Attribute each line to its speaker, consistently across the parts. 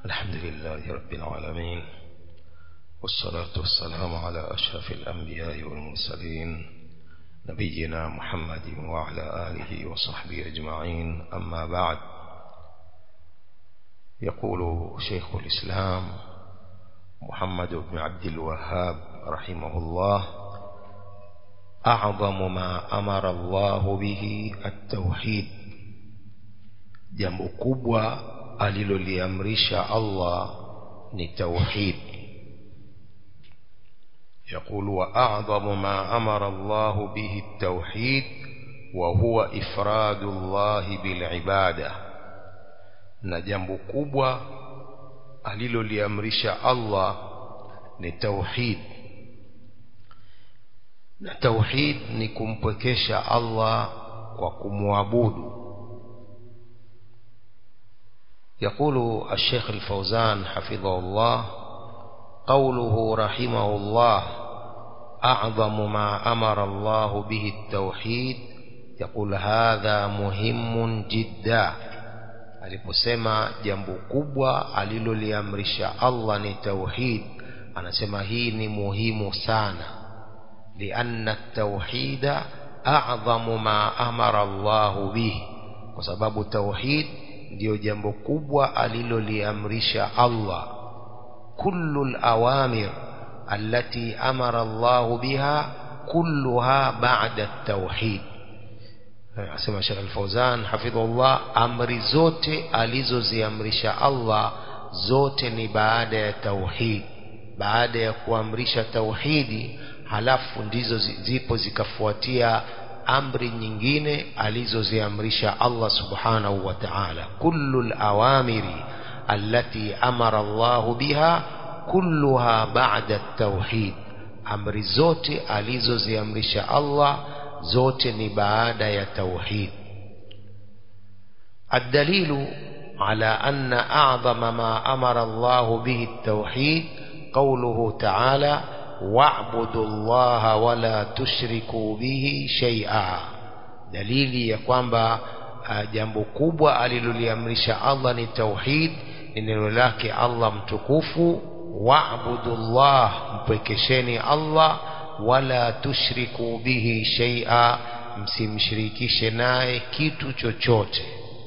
Speaker 1: الحمد لله رب العالمين والصلاة والسلام على أشرف الأنبياء والمرسلين نبينا محمد وعلى آله وصحبه أجمعين أما بعد يقول شيخ الإسلام محمد بن عبد الوهاب رحمه الله أعظم ما أمر الله به التوحيد jambo kubwa aliloliamrisha Allah ni tauhid يقول وأعظم ما أمر الله به التوحيد وهو إفراد الله بالعبادة na jambo kubwa aliloliamrisha Allah ni tauhid na tauhid ni kumpwekesha Allah kwa kumwabudu يقول الشيخ الفوزان حفظه الله قوله رحمه الله أعظم ما أمر الله به التوحيد يقول هذا مهم جدا aliposema jambo kubwa aliloliamrisha Allah ni tauhid anasema hii ni muhimu sana lianna tauhida a'dhamu ma amara Allah bihi kwa sababu tauhid ndio jambo kubwa aliloliamrisha Allah kullu al-awamir allati amara Allah biha kulluha ba'da at-tauhid asema Sheikh Al-Fauzan hafidhullah amri zote alizoziamrisha Allah zote ni baada ya tauhid baada ya kuamrisha tauhidi halafu ndizo zipo zikafuatia amri nyingine alizoziamrisha Allah subhanahu wa ta'ala kullu al-awamiri allati amara Allah biha kulluha ba'da at-tauhid amri zote alizoziamrisha Allah zote ni baada ya tauhid الدليل على أن أعظم ما أمر الله به التوحيد قوله تعالى واعبدوا الله ولا تشركوا به شيئا dalili ya kwamba jambo kubwa aliloliamrisha Allah ni tauhid ni neno lake Allah mtukufu waabudu Allah mpwekesheni Allah wala tushriku bihi shay'a msimshirikishe naye kitu chochote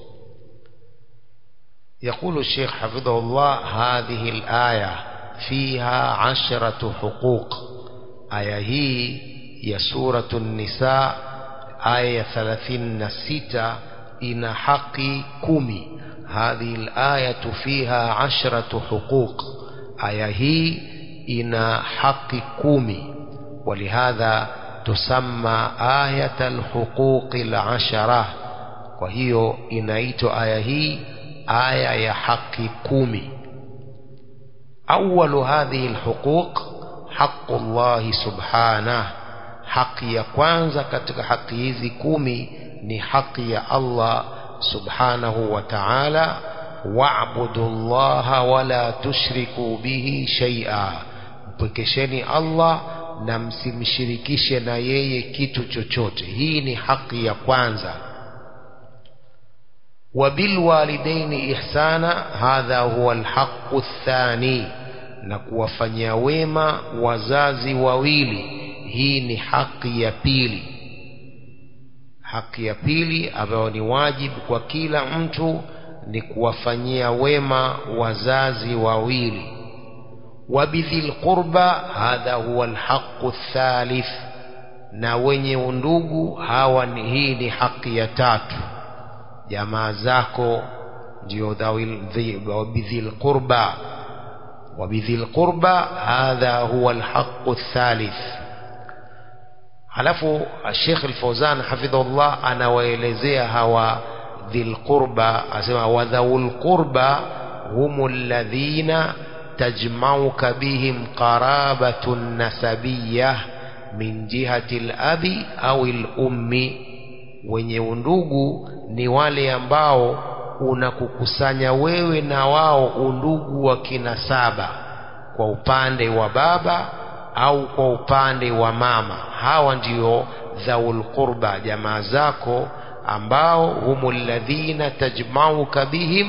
Speaker 1: يقول الشيخ حفظه الله هذه الآية فيها عشرة حقوق آية هي يا سورة النساء آية ثلاثين ستة إن حق كمي هذه الآية فيها عشرة حقوق آية هي إن حق كمي ولهذا تسمى آية الحقوق العشرة وهي إنايت آية هي آية يا حق كمي أول هذه الحقوق حق الله سبحانه حق ya kwanza katika haki hizi kumi ni haki ya Allah subhanahu wa ta'ala wa'budu Allah wala tushriku bihi shay'a mpwekesheni Allah na msimshirikishe na yeye kitu chochote hii ni haki ya kwanza وبالوالدين إحسانا هذا هو الحق الثاني na kuwafanyia wema wazazi wawili hii ni haki ya pili haki ya pili ambayo ni wajibu kwa kila mtu ni kuwafanyia wema wazazi wawili wabidhil qurba hadha huwa alhaqu thalith na wenye undugu hawa ni hii ni haki ya tatu jamaa zako ndio wabidhil qurba وبذي القربى هذا هو الحق الثالث halafu Sheikh Al-Fauzan hafidhullah anawaelezea hawa dhil qurba asema wadhaul qurba humul ladhina tajma'uka bihim qarabatun nasabiyyah min jihati al-abi au al-ummi wenye undugu ni wale ambao unakukusanya wewe na wao undugu wa kinasaba kwa upande wa baba au kwa upande wa mama hawa ndio dhaul qurba jamaa zako ambao humul ladhina tajmauka bihim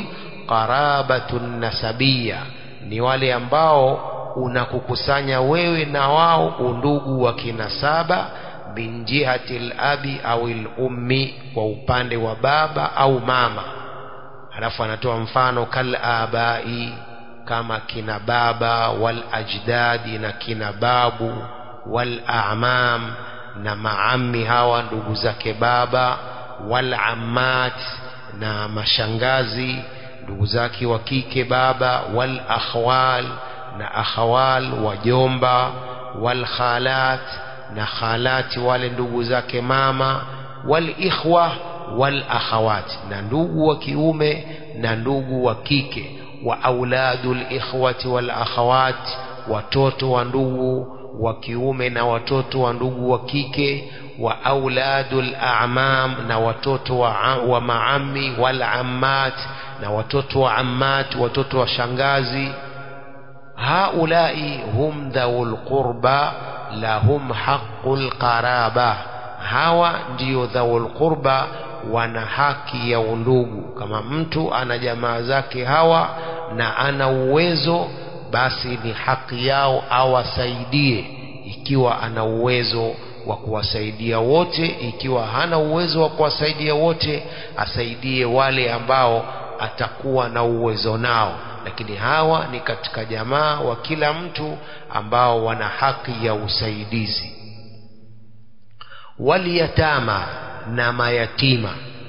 Speaker 1: qarabatun nasabia ni wale ambao unakukusanya wewe na wao undugu wa kinasaba min jihati labi au lummi kwa upande wa baba au mama alafu anatoa mfano kal abai kama kina baba wal ajdadi na kina babu wal amam na maami hawa ndugu zake baba wal ammat na mashangazi ndugu zake wa kike baba wal akhwal na akhawal wajomba wal khalat na khalati wale ndugu zake mama wal ikhwa wal akhawat na ndugu wa kiume na ndugu wa kike wa auladul ikhwati wal akhawat watoto wa ndugu wa kiume na watoto wa ndugu wa kike wa auladul a'mam na watoto wa, wa maami wal ammat na watoto wa ammat watoto wa shangazi haulai hum dhawul qurba lahum haqqul qaraba hawa ndiyo dhawul qurba wana haki ya undugu kama mtu ana jamaa zake hawa na ana uwezo basi ni haki yao awasaidie ikiwa ana uwezo wa kuwasaidia wote ikiwa hana uwezo wa kuwasaidia wote asaidie wale ambao atakuwa na uwezo nao lakini hawa ni katika jamaa wa kila mtu ambao wana haki ya usaidizi waliyatama na mayatima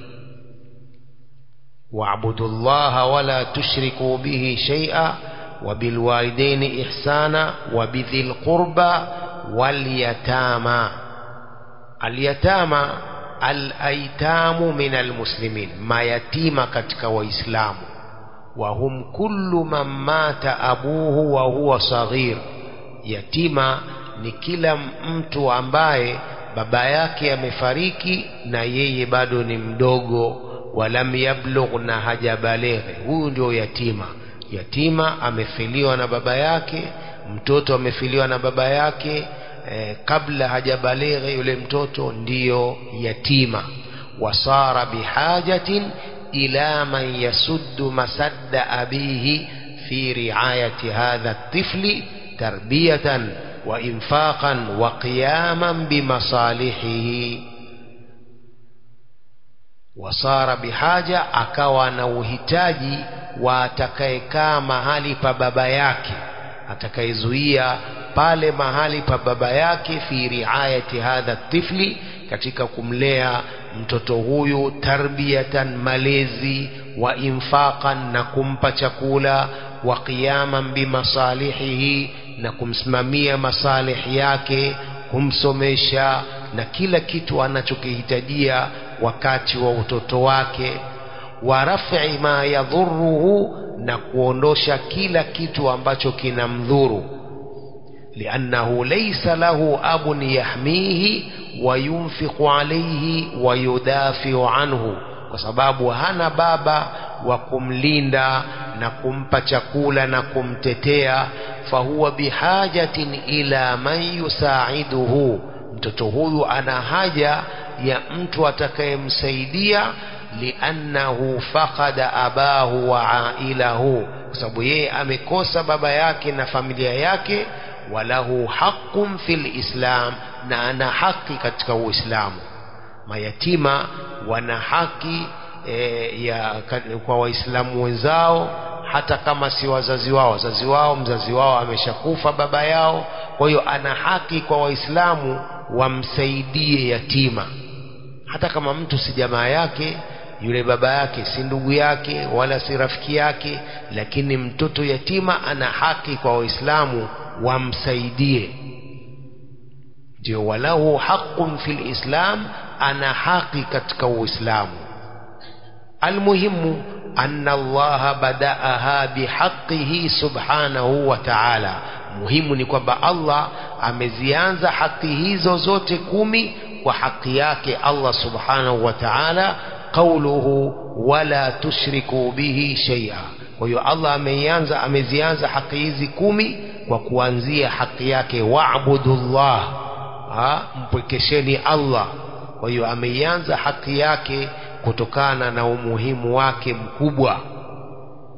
Speaker 1: واعبدوا الله ولا تشركوا به شيئا وبالوالدين إحسانا وبذي القربى واليتامى اليتامى الأيتام من المسلمين ما يتيم كتك وإسلام وهم كل من مات أبوه وهو صغير يتيما ni kila mtu ambaye baba yake amefariki na yeye bado ni mdogo walam yablugh na hajabaleghe huyu ndio yatima yatima amefiliwa na baba yake mtoto amefiliwa na baba yake eh, kabla hajabaleghe yule mtoto ndiyo yatima wasara bihajatin ila man yasuddu masadda abihi fi riayati hadha الطفل تربية وإنفاقا وقياما بمصالحه wasara bihaja akawa na uhitaji wa atakayekaa mahali pa baba yake atakayezuia pale mahali pa baba yake fi riayati hadha tifli katika kumlea mtoto huyu tarbiyatan malezi wa infaqan na kumpa chakula wa qiyaman bimasalihihi na kumsimamia masalihi yake kumsomesha na kila kitu anachokihitajia wakati wa utoto wake wa raf'i ma yadhuruhu na kuondosha kila kitu ambacho kinamdhuru liannahu laysa lahu abun yahmihi wa yunfiqu alayhi wa yudafiu anhu kwa sababu hana baba wa kumlinda na kumpa chakula na kumtetea fahuwa bihajatin ila man yusaiduhu mtoto huyu ana haja ya mtu atakayemsaidia liannahu faqada abahu wa ailahu kwa sababu yeye amekosa baba yake na familia yake walahu haqqun fil islam na ana haki katika uislamu mayatima wana haki e, ya kwa waislamu wenzao hata kama si wazazi wao wazazi wao mzazi wao ameshakufa baba yao kwa hiyo ana haki kwa waislamu wamsaidie yatima hata kama mtu si jamaa yake yule baba yake si ndugu yake wala si rafiki yake lakini mtoto yatima ana haki kwa waislamu wamsaidie ndio walahu haqqun fil islam ana haki katika uislamu almuhimu anna allaha badaaha bihaqqihi subhanahu wa ta'ala muhimu ni kwamba allah amezianza haki hizo zote kumi kwa haki yake allah subhanahu wa ta'ala qauluhu wala tushriku bihi shay'a kwa hiyo allah ameianza amezianza haki hizi kumi kwa kuanzia haki yake wa'budullah mpwekesheni allah kwa hiyo ameianza haki yake kutokana na umuhimu wake mkubwa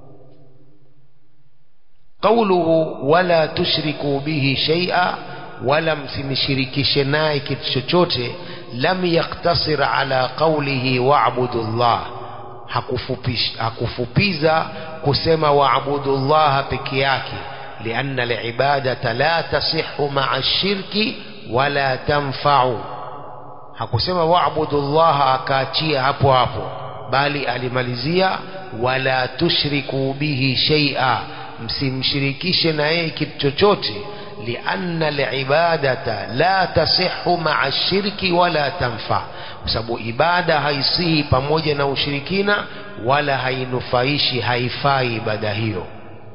Speaker 1: qauluhu wala tushriku bihi shay'a wala msimshirikishe naye kitu chochote lam yaktasir ala qawlihi wa'budu Allah hakufupish, hakufupiza kusema wa'budu Allah peke yake lianna al-ibadata la tasihhu ma'a shirki wala tanfa'u hakusema wa'budu Allah akaachia hapo hapo bali alimalizia wala tushriku bihi shay'a msimshirikishe na yeye kitu chochote lianna alibadata la tasihhu ma'a shirki wala tanfa kwa sababu ibada haisihi pamoja na ushirikina wala hainufaishi haifai ibada hiyo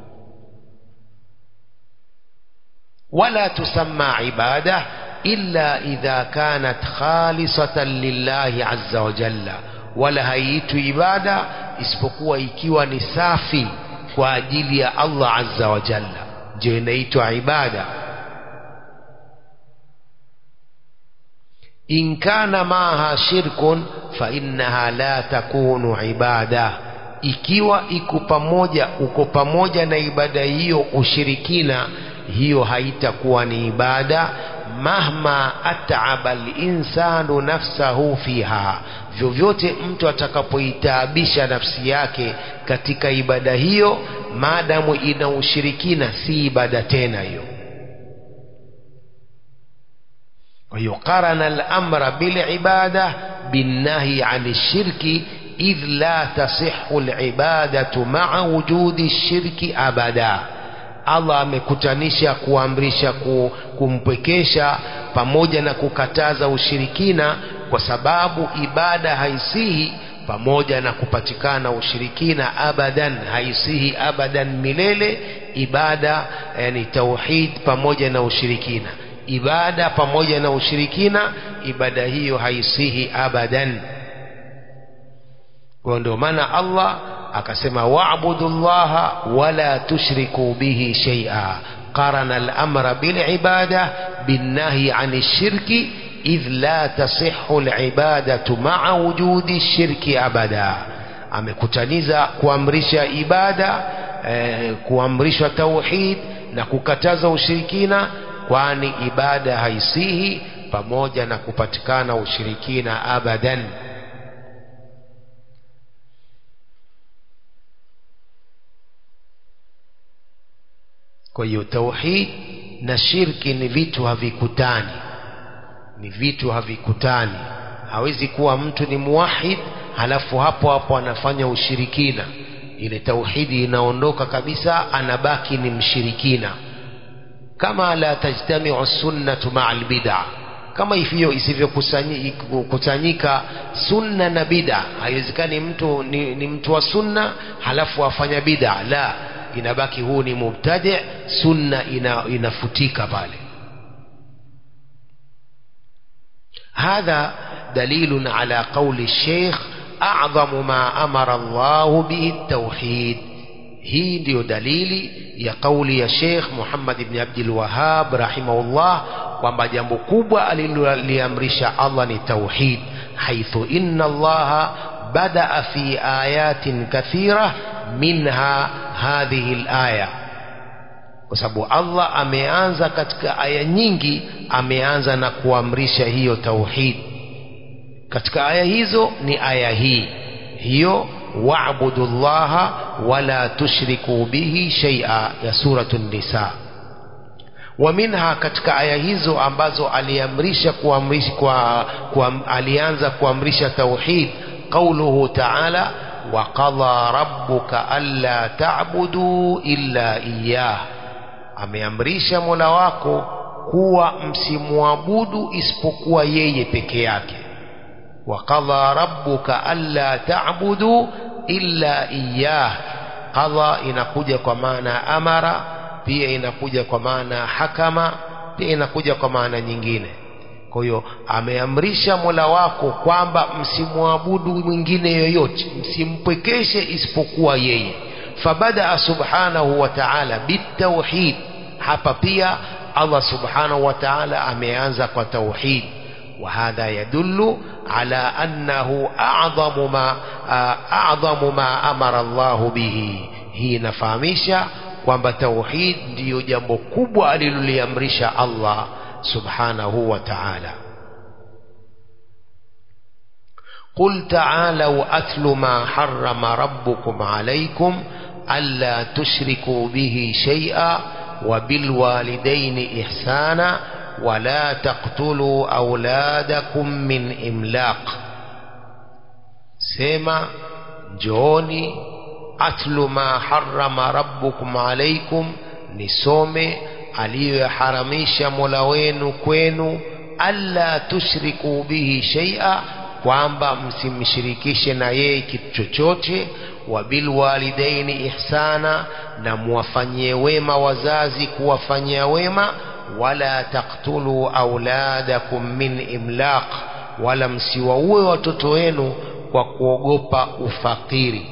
Speaker 1: wala tusamma ibada illa idha kanat khalisatan lillahi azza wa jalla wala haiitwi ibada isipokuwa ikiwa ni safi kwa ajili ya Allah azza wa jalla ndio inaitwa ibada in kana maha shirkun fa innaha la takunu ibada ikiwa iko pamoja uko pamoja na ibada hiyo ushirikina hiyo haitakuwa ni ibada mahma at'aba al-insanu nafsahu fiha vyovyote mtu atakapoitaabisha nafsi yake katika ibada hiyo maadamu ina ushirikina si ibada tena hiyo kwa hiyo qarana al-amra bil ibada binnahi 'ani shirki idh la tasihhu al-ibadatu ma'a wujudi shirki abada Allah amekutanisha kuamrisha kumpwekesha pamoja na kukataza ushirikina kwa sababu ibada haisihi pamoja na kupatikana ushirikina abadan haisihi abadan milele ibada yani tauhid pamoja na ushirikina ibada pamoja na ushirikina ibada hiyo haisihi abadan kwa ndio maana Allah akasema wa'budu llaha wala tushriku bihi shay'a qarana al-amra bil ibada bin nahyi 'ani shirki idh la tasihhu al-ibadatu ma'a wujudi shirki abada amekutaniza kuamrisha ibada eh, kuamrishwa tauhid na kukataza ushirikina kwani ibada haisihi pamoja na kupatikana ushirikina abadan kwa hiyo tauhid na shirki ni vitu havikutani ni vitu havikutani hawezi kuwa mtu ni muwahid halafu hapo hapo anafanya ushirikina ile tauhidi inaondoka kabisa anabaki ni mshirikina kama la tajtamiu sunnatu maa albid'a kama hivyo isivyokusanyika sunna na bid'a haiwezekani mtu ni, ni mtu wa sunna halafu afanya bid'a la inabaki huu ni mubtadi sunna ina, inafutika pale هذا دليل على قول الشيخ أعظم ما أمر الله به التوحيد hii ndiyo dalili ya kauli ya Sheikh Muhammad ibn Abdul Wahhab rahimahullah kwamba jambo kubwa aliloliamrisha Allah ni tauhid haithu inna Allah badaa fi ayatin kathira minha hadhihi alaya kwa sababu Allah ameanza katika aya nyingi ameanza na kuamrisha hiyo tauhid katika aya hizo ni aya hii hiyo wa'budu llaha wala tushriku bihi shay'a ya suratu nisa wa minha katika aya hizo ambazo aliamrisha kuamrisha kwa, kwa alianza kuamrisha tauhid qauluhu ta'ala wa qadha rabbuka alla ta'budu illa iyyah ameamrisha Mola wako kuwa msimwabudu isipokuwa yeye peke yake وقضى ربك ألا تعبدوا إلا إياه قضى inakuja kwa maana amara pia inakuja kwa maana hakama pia inakuja kwa maana nyingine kwa hiyo ameamrisha Mola wako kwamba msimwabudu mwingine yoyote msimpwekeshe isipokuwa yeye fabadaa subhanahu wa ta'ala bitauhid hapa pia Allah subhanahu wa ta'ala ameanza kwa tauhid وهذا يدل على أنه أعظم ما أعظم ما أمر الله به hii inafahamisha kwamba tauhid ndiyo jambo kubwa aliloliamrisha Allah subhanahu wa ta'ala قل تعالوا أتل ما حرم ربكم عليكم ألا تشركوا به شيئا وبالوالدين إحسانا ولا تقتلوا أولادكم من إملاق سيما جوني أتل ما حرم ربكم عليكم نسومي aliyoyaharamisha mola wenu kwenu alla tushriku bihi shaia kwamba msimshirikishe na yeye kitu chochote wabilwalidaini ihsana na muwafanyie wema wazazi kuwafanyia wema wala taktulu auladakum min imlaq wala msiwaue watoto wenu kwa kuogopa ufakiri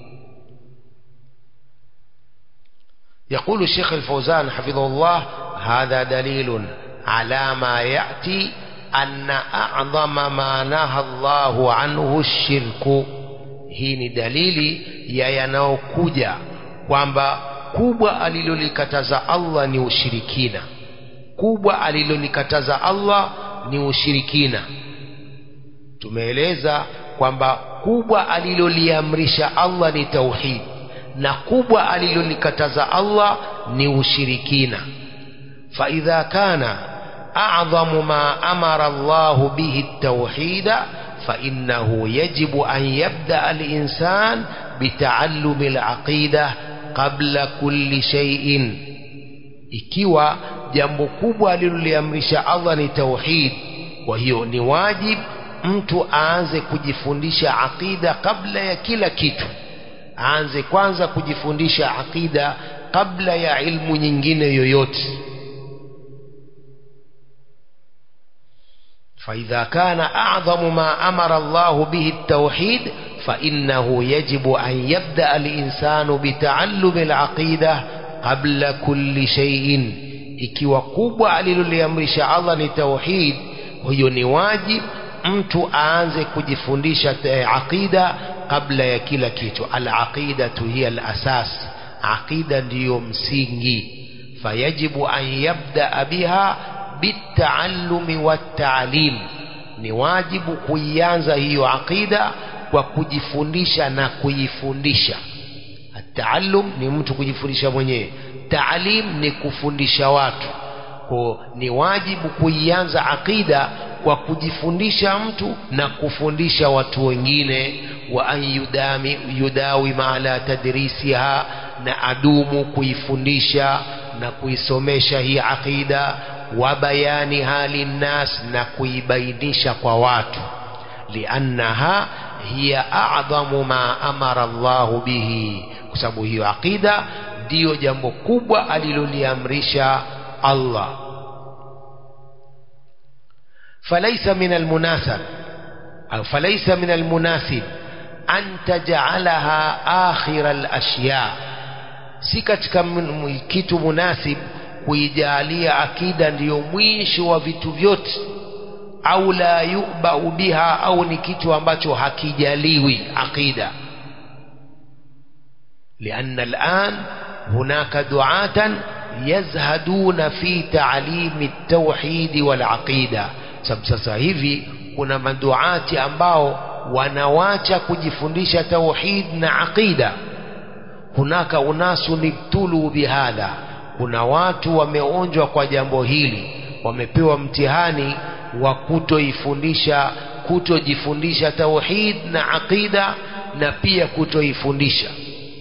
Speaker 1: يقول الشيخ الفوزان حفظه الله هذا دليل على ما يأتي أن أعظم ما نهى الله عنه الشرك hii ni dalili ya yanayokuja kwamba kubwa alilolikataza Allah ni ushirikina kubwa alilolikataza Allah ni ushirikina tumeeleza kwamba kubwa aliloliamrisha Allah ni tauhid na kubwa alilolikataza Allah ni ushirikina فإذا كان أعظم ما أمر الله به التوحيد فإنه يجب أن يبدأ الإنسان بتعلم العقيدة قبل كل شيء ikiwa jambo kubwa aliloliamrisha Allah ni tauhid kwa hiyo ni wajib mtu aanze kujifundisha aqida kabla ya kila kitu aanze kwanza kujifundisha aqida kabla ya ilmu nyingine yoyote فإذا كان أعظم ما أمر الله به التوحيد فإنه يجب أن يبدأ الإنسان بتعلم العقيدة قبل كل شيء ikiwa kubwa aliloliamrisha Allah ni tauhid huyo ni wajib mtu aanze kujifundisha aqida kabla ya kila kitu alaqidatu hiya alasas aqida ndiyo msingi fayajibu an yabdaa biha bitaallumi wattaalim ni wajibu kuianza hiyo aqida kwa kujifundisha na kuifundisha ataallum ni mtu kujifundisha mwenyewe taalim ni kufundisha watu kwa ni wajibu kuianza aqida kwa kujifundisha mtu na kufundisha watu wengine wa an yudami yudawima ala tadrisiha na adumu kuifundisha na kuisomesha hii aqida wa bayaniha linnas na kuibainisha kwa watu liannaha hiya a'dhamu ma amara Allahu bihi kwa sababu hiyo aqida ndiyo jambo kubwa aliloliamrisha Allah فليس من المناسب أو فليس من المناسب أن تجعلها آخر الأشياء si katika kitu munasib kuijalia akida ndiyo mwisho wa vitu vyote au la yubau biha au ni kitu ambacho hakijaliwi aqida لأن الآن هناك دعاة يزهدون في تعليم التوحيد والعقيدة sababu sasa hivi kuna maduati ambao wanawacha kujifundisha tauhid na aqida hunaka unasu nibtulu bihadha kuna watu wameonjwa kwa jambo hili wamepewa mtihani wa kutoifundisha kutojifundisha tauhid na aqida na pia kutoifundisha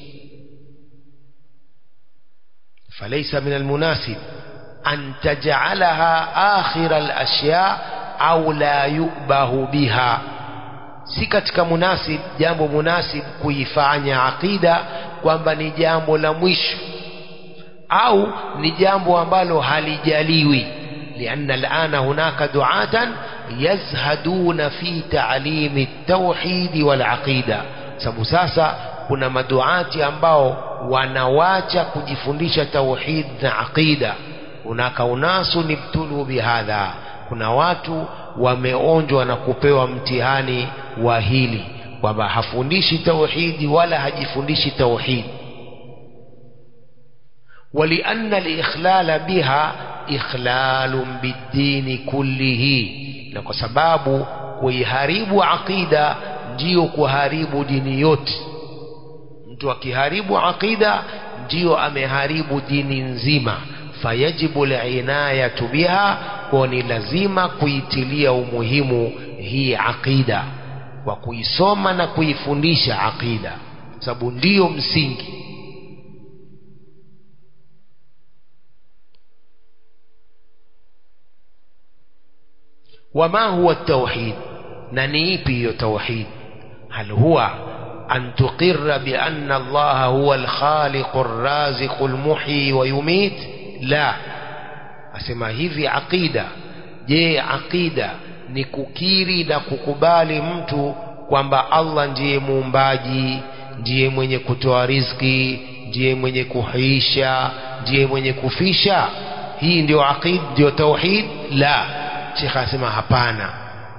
Speaker 1: فليس من المناسب أن تجعلها آخر الأشياء أو لا يؤبه بها si katika munasib jambo munasib kuifanya aqida kwamba ni jambo la mwisho au ni jambo ambalo halijaliwi lianna alana hunaka duatan yazhaduna fi ta'limi at-tauhid wal aqida sababu sasa kuna maduati ambao wanawacha kujifundisha tauhid na aqida hunaka unasu nibtulu bihadha kuna watu wameonjwa na kupewa mtihani wa hili kwamba hafundishi tauhidi wala hajifundishi tauhidi ولأن الإخلال بها إخلال بالدين كله na kwa sababu kuiharibu aqida ndiyo kuharibu dini yote mtu akiharibu aqida ndiyo ameharibu dini nzima fayajibu linayatu biha kwa ni lazima kuitilia umuhimu hii aqida kwa kuisoma na kuifundisha aqida sababu ndiyo msingi وما هو التوحيد ننيبي توحيد هل هو أن تقر بأن الله هو الخالق الرازق المحيي ويميت لا أسمى هذه عقيدة je aqida ni kukiri na kukubali mtu kwamba allah ndiye muumbaji ndiye mwenye kutoa riziki ndiye mwenye kuhuisha ndiye mwenye kufisha hii ndio aqid ndio tauhid la shekh anasema hapana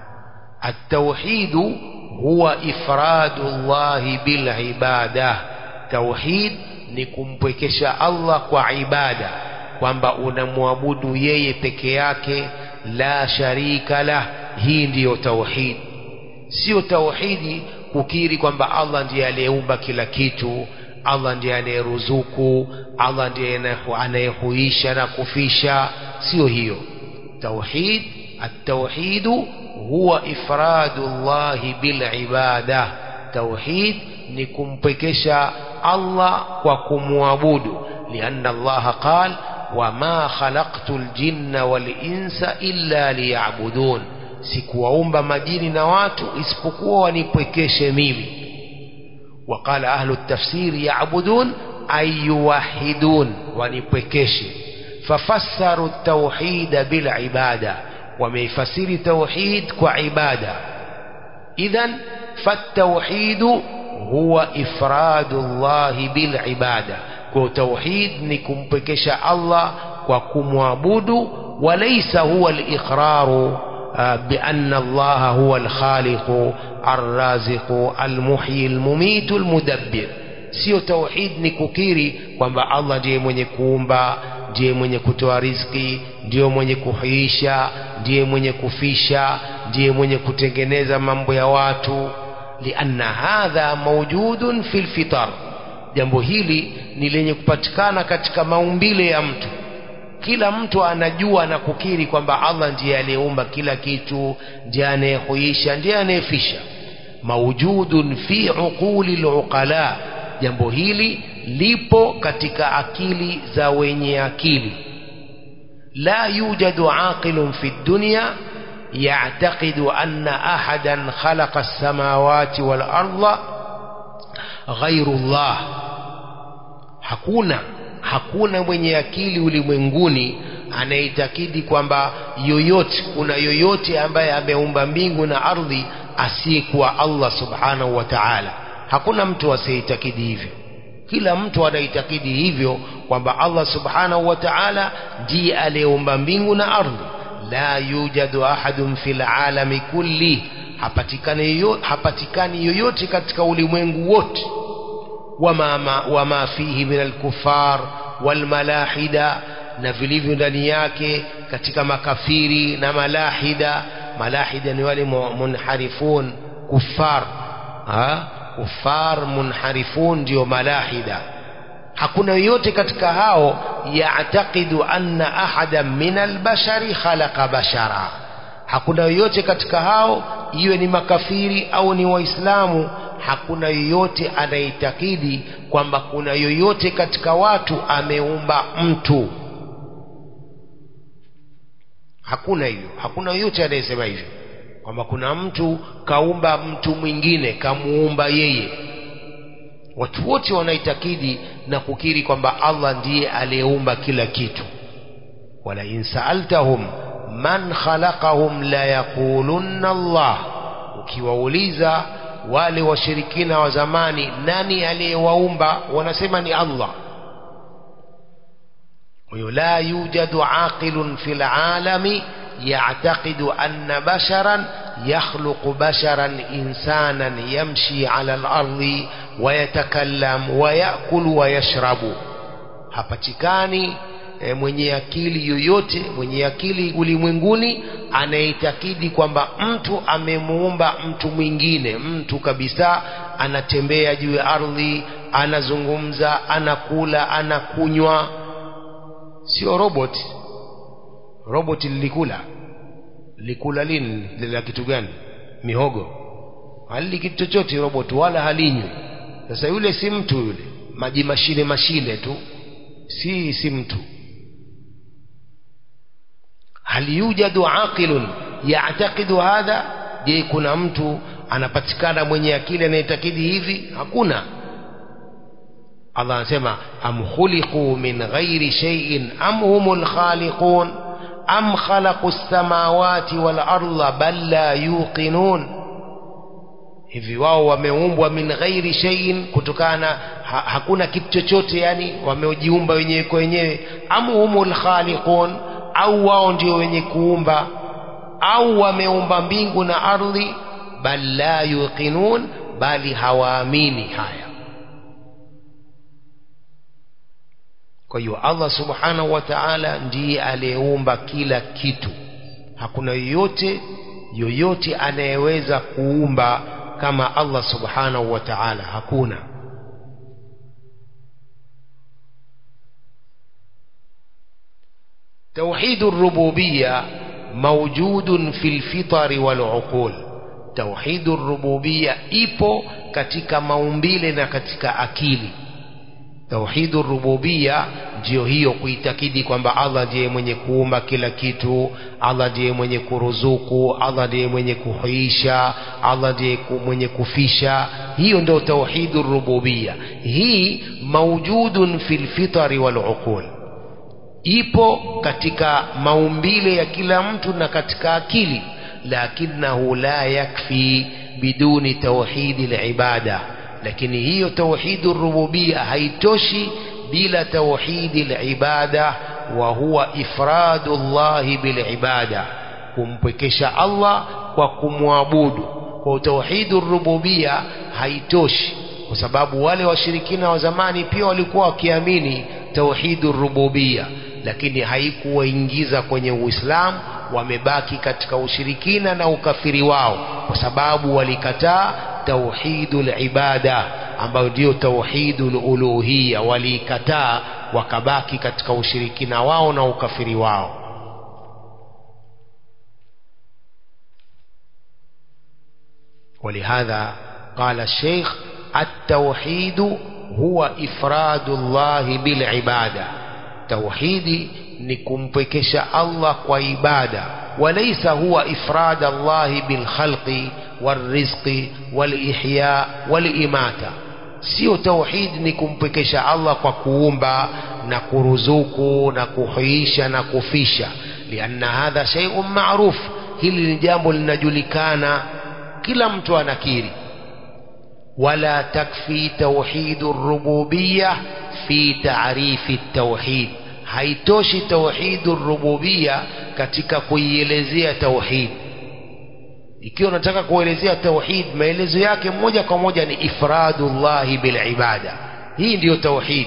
Speaker 1: التوحيد هو إفراد الله بالعبادة توحيد ni kumpwekesha Allah kwa ibada kwamba unamwabudu yeye peke yake la sharika lah hii ndiyo tauhid sio tauhidi kukiri kwamba Allah ndiye aliyeumba kila kitu Allah ndiye anayeruzuku Allah ndiye anayehuisha na kufisha sio hiyo tauhid التوحيد هو إفراد الله بالعبادة توحيد نكمبكش الله وكموابود لأن الله قال وما خلقت الجن والإنس إلا ليعبدون sikuwaumba majini na watu isipokuwa wanipwekeshe mimi وقال أهل التفسير يعبدون أي يوحدون wanipwekeshe ففسروا التوحيد بالعباده wameifasiri tauhid kwa ibada idhan fatauhidu huwa ifradu llahi bilibada kwa tauhid ni kumpekesha allah kwa kumwabudu walaisa huwa liqraru بأن الله هو الخالق الرازق المحيي المميت المدبر sio tauhid ni kukiri kwamba allah ndiye mwenye kuumba ndiye mwenye kutoa riziki ndiyo mwenye kuhuisha ndiye mwenye kufisha ndiye mwenye kutengeneza mambo ya watu lianna hadha maujudun fi lfitar jambo hili ni lenye kupatikana katika maumbile ya mtu kila mtu anajua na kukiri kwamba allah ndiye aliyeumba kila kitu ndiye anayehuisha ndiye anayefisha maujudun fi uquli luqala jambo hili lipo katika akili za wenye akili لا يوجد عاقل في الدنيا يعتقد أن أحدا خلق السماوات والأرض غير الله hakuna hakuna mwenye akili ulimwenguni anaitakidi kwamba yoyote kuna yoyote ambaye ameumba mbingu na ardhi asiyekuwa Allah subhanahu wa ta'ala hakuna mtu asiyeitakidi hivyo kila mtu anaitakidi hivyo kwamba Allah subhanahu wa ta'ala ndiye aliyeumba mbingu na ardhi la yujadu ahadun fil alami kulli hapatikani yoyote, hapatikani yoyote katika ulimwengu wote wama, ma, wama fihi min alkufar walmalahida na vilivyo ndani yake katika makafiri na malahida malahida ni wale munharifun kufar ha? kufar munharifun ndio malahida hakuna yoyote katika hao yataqidu anna ahadan min albashari khalaqa bashara hakuna yoyote katika hao iwe ni makafiri au ni waislamu hakuna yoyote anaitakidi kwamba kuna yoyote katika watu ameumba mtu hakuna hivyo hakuna yoyote anayesema hivyo kwamba kuna mtu kaumba mtu mwingine kamuumba yeye watu wote wanaitakidi na kukiri kwamba Allah ndiye aliyeumba kila kitu wala in saaltahum man khalaqahum la yaqulunna Allah ukiwauliza wale washirikina wa zamani nani aliyewaumba wanasema ni Allah huyo la yujadu aqilun fil alami يعتقد أن بشرا يخلق بشرا إنسانا يمشي على الأرض ويتكلم ويأكل ويشرب hapatikani e, mwenye akili yoyote mwenye akili ulimwenguni anayeitakidi kwamba mtu amemuumba mtu mwingine mtu kabisa anatembea juu ya ardhi anazungumza anakula anakunywa sio robot robot lilikula likula lini lila kitu gani mihogo halili kitu chochote robot wala halinywi sasa yule si mtu yule maji mashine mashine tu si si mtu hal yujadu aqilun ya'taqidu hadha je kuna mtu anapatikana mwenye akili anayetakidi hivi hakuna Allah anasema am khuliqu min ghairi shay'in am humul khaliqun am khalaqu as-samawati wal arda bal la yuqinun hivi wao wameumbwa min ghairi shay'in kutokana ha, hakuna kitu chochote yani wamejiumba wenyewe kwa wenyewe am humul khaliqun au wao ndio wenye kuumba au wameumba mbingu na ardhi bal la yuqinun bali hawaamini haya kwa hiyo Allah subhanahu wa ta'ala ndiye aliyeumba kila kitu hakuna yoyote yoyote anayeweza kuumba kama Allah subhanahu wa ta'ala hakuna توحيد الربوبية موجود في الفطر والعقول توحيد الربوبية ipo katika maumbile na katika akili tauhidu rububia ndio hiyo kuitakidi kwamba Allah ndiye mwenye kuumba kila kitu Allah ndiye mwenye kuruzuku Allah ndiye mwenye kuhuisha Allah ndiye mwenye kufisha hiyo ndio tauhidu rububia hii maujudun fil fitari wal uqul ipo katika maumbile ya kila mtu na katika akili lakinahu la yakfi biduni tauhidi al-ibada lakini hiyo tauhidu rububia haitoshi bila tauhidi al-ibada wa huwa ifradu Allah bil ibada kumpwekesha Allah kwa kumwabudu kwa tauhidu rububia haitoshi kwa sababu wale washirikina wa zamani pia walikuwa wakiamini tauhidu rububia lakini haikuwaingiza kwenye Uislamu wamebaki katika ushirikina na ukafiri wao kwa sababu walikataa tauhidul ibada ambayo ndio tauhidul uluhiyya waliikataa wakabaki katika ushirikina wao na ukafiri wao ولهذا قال الشيخ التوحيد هو إفراد الله بالعبادة توحيدي نكمبكش الله وعبادة وليس هو إفراد الله بالخلق والرزق والإحياء والإماتة sio tauhid ni kumpekesha Allah kwa kuumba na kuruzuku na kuhuisha na kufisha lianna hadha shay'un ma'ruf hili ni jambo linajulikana kila mtu anakiri wala takfi tauhidu rububiyya fi ta'rifi tauhid haitoshi tauhidu rububiyya katika kuielezea tauhid ikiwa unataka kuelezea tauhid maelezo yake moja kwa moja ni ifradullahi bil ibada hii ndiyo tauhid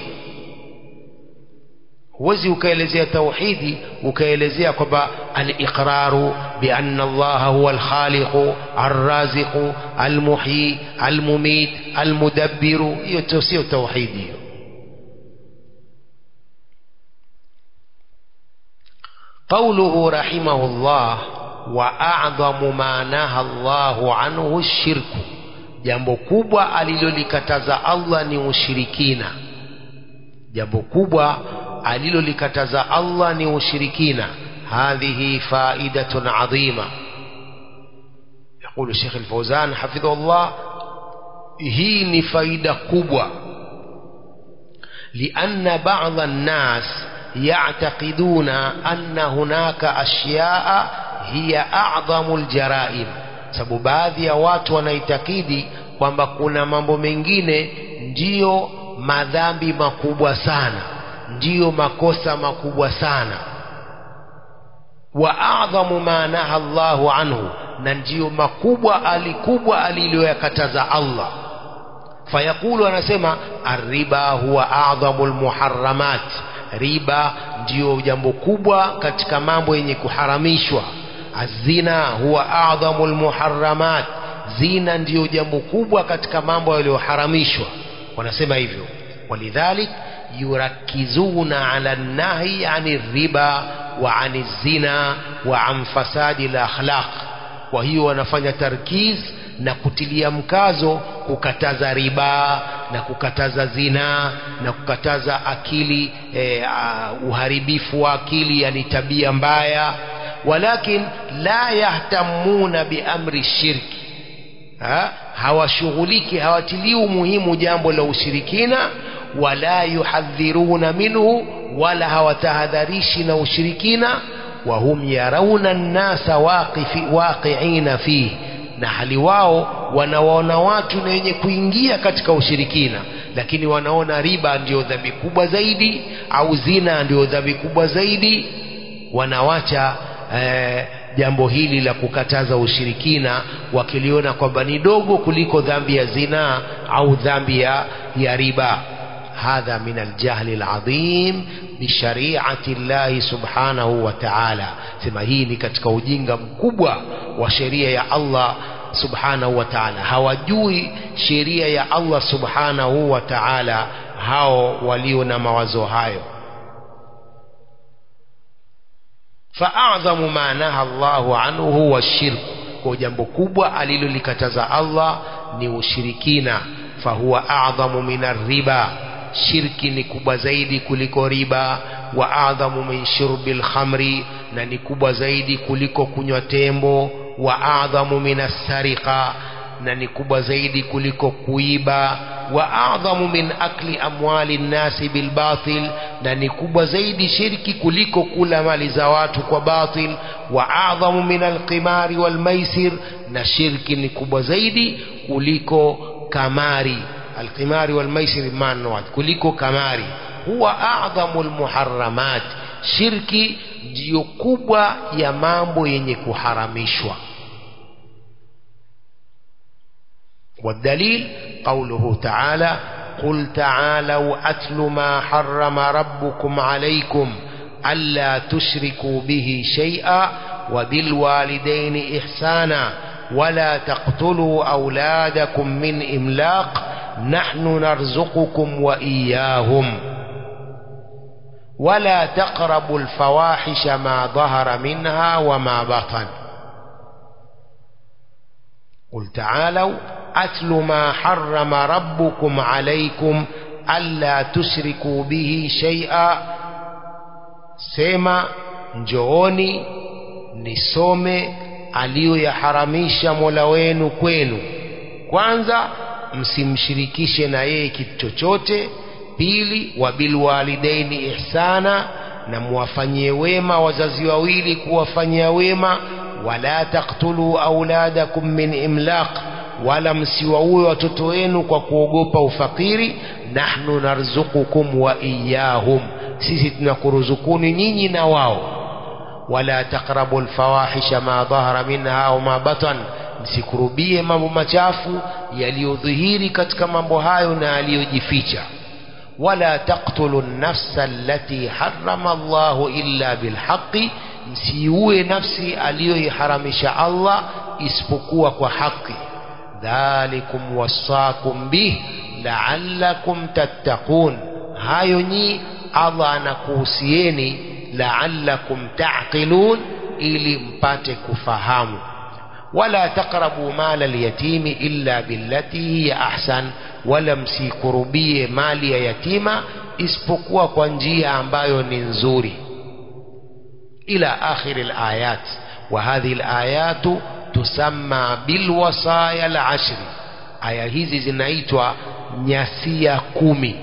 Speaker 1: huwezi ukaelezea tauhidi ukaelezea kwamba al-iqraru bi anna Allah huwa al-khaliqu ar-raziqu al-muhyi al-mumit al-mudabbiru hiyo sio tauhidi hiyo قوله رحمه الله وأعظم ما نهى الله عنه الشرك jambo kubwa alilolikataza Allah ni ushirikina jambo kubwa alilolikataza Allah ni ushirikina hadhihi faidatun adhima يقول الشيخ الفوزان حفظه الله hii ni faida kubwa لأن بعض الناس يعتقدون أن هناك أشياء هي أعظم الجرائم sababu baadhi ya watu wanaitakidi kwamba kuna mambo mengine ndiyo madhambi makubwa sana ndiyo makosa makubwa sana wa a'dhamu ma naha Allahu anhu na ndiyo makubwa alikubwa aliloyakataza Allah fayaqulu anasema arriba huwa a'dhamu almuharramat riba ndiyo jambo kubwa katika mambo yenye kuharamishwa azina huwa a'dhamu almuharramat zina ndiyo jambo kubwa katika mambo yaliyoharamishwa wanasema hivyo walidhalik yurakizuna ala nahi ani riba wa ani zina wa an fasadi lakhlaq kwa hiyo wanafanya tarkiz na kutilia mkazo kukataza riba na kukataza zina na kukataza akili eh, uh, uharibifu wa akili yani tabia mbaya walakin la yahtamuna biamri shirki ha? hawashughuliki hawatilii umuhimu jambo la ushirikina wala yuhadhiruna minhu wala hawatahadharishi na ushirikina wahum yarauna nnasa waqiina fihi na hali wao wanawaona watu na wenye kuingia katika ushirikina lakini wanaona riba ndio dhambi kubwa zaidi au zina ndio dhambi kubwa zaidi wanawacha eh, jambo hili la kukataza ushirikina wakiliona kwamba ni dogo kuliko dhambi ya zinaa au dhambi ya, ya riba hadha min aljahli aladhim bishariati llahi subhanahu wa ta'ala sema hii ni katika ujinga mkubwa wa sheria ya Allah subhanahu wa ta'ala hawajui sheria ya Allah subhanahu wa ta'ala hao walio na mawazo hayo fa'adhamu ma naha Allahu anhu huwa shirku kwa jambo kubwa alilolikataza Allah ni ushirikina fahuwa a'dhamu min riba shirki ni kubwa zaidi kuliko riba wa adhamu min shurbil khamri na ni kubwa zaidi kuliko kunywa tembo wa adhamu min sariqa na ni kubwa zaidi kuliko kuiba wa adhamu min akli amwali nnasi bilbatil na ni kubwa zaidi shirki kuliko kula mali za watu kwa batil wa adhamu min alqimari walmaisir na shirki ni kubwa zaidi kuliko kamari alqimari walmaisir maana wake kuliko kamari huwa a'dhamu almuharramat shirki ndiyo kubwa ya mambo yenye kuharamishwa والدليل قوله تعالى قل تعالوا أتل ما حرم ربكم عليكم ألا تشركوا به شيئا وبالوالدين إحسانا ولا تقتلوا أولادكم من إملاق نحن نرزقكم وإياهم ولا تقربوا الفواحش ما ظهر منها وما بطن قل تعالوا أتل ما حرم ربكم عليكم ألا تشركوا به شيئا سيما njooni nisome aliyoyaharamisha mola wenu kwenu kwanza msimshirikishe na yeye kitu chochote pili wabilwalidaini ihsana na muwafanyie wema wazazi wawili kuwafanyia wema wala taktulu auladakum min imlaq wala msiwaue watoto wenu kwa kuogopa ufakiri nahnu narzukukum wa iyahum sisi tunakuruzukuni nyinyi na wao wala taqrabu alfawahisha ma dhahara minha au ma batan msikurubie mambo machafu yaliyodhihiri katika mambo hayo na yaliyojificha wala taqtulu nafsa allati harrama Allahu illa bilhaqi msiue nafsi aliyoiharamisha Allah isipokuwa kwa haki dhalikum wasakum bih la'allakum tattaqun hayo nyi Allah anakuhusieni la'allakum ta'qilun ili mpate kufahamu wala taqrabu mala alyatimi illa billati hiya ahsan wala msikurubie mali ya yatima isipokuwa kwa njia ambayo ni nzuri ila akhir alayat wa hadhihi alayat tusamma bilwasaya alashri aya hizi zinaitwa nyasia kumi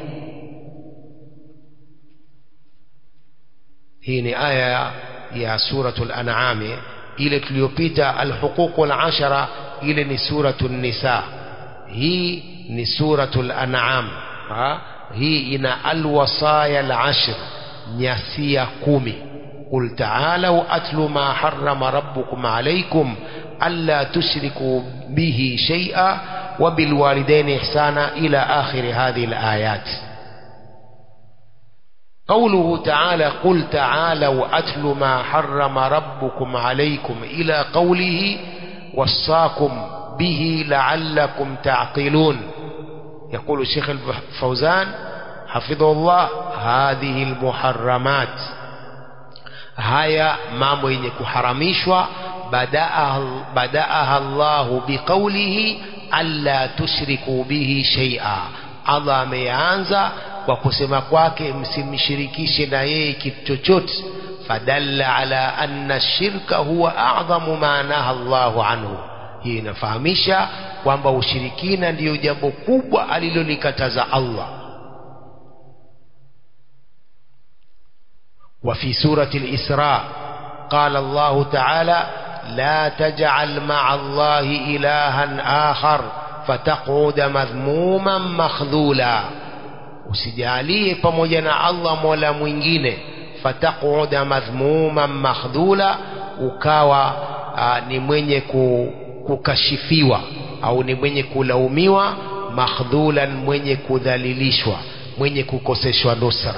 Speaker 1: hii ni aya ya suratul an'am ile tuliyopita alhuququl ashara ile ni suratul nisa hii ni suratul an'am ha? hii ina alwasaya alashr nyasia kumi قل تعالوا أتل ما حرم ربكم عليكم ألا تشركوا به شيئا وبالوالدين إحسانا إلى آخر هذه الآيات قوله تعالى قل تعالوا أتل ما حرم ربكم عليكم إلى قوله وصاكم به لعلكم تعقلون يقول الشيخ الفوزان حفظه الله هذه المحرمات haya mambo yenye kuharamishwa badaaha Allahu biqaulihi alla tushriku bihi shay'a Allah ameanza kwa kusema kwake msimshirikishe na yeye kitu chochote fadalla ala anna shirka huwa a'dhamu ma naha Allahu anhu hii inafahamisha kwamba ushirikina ndiyo jambo kubwa alilolikataza Allah وفي سورة الإسراء قال الله تعالى لا تجعل مع الله إلها آخر فتقعد مذموما مخذولا usijalie pamoja na Allah mola mwingine fataquda madhmuman makhdhula ukawa aa, ni mwenye kukashifiwa au ni mwenye kulaumiwa makhdhulan mwenye kudhalilishwa mwenye kukoseshwa nusra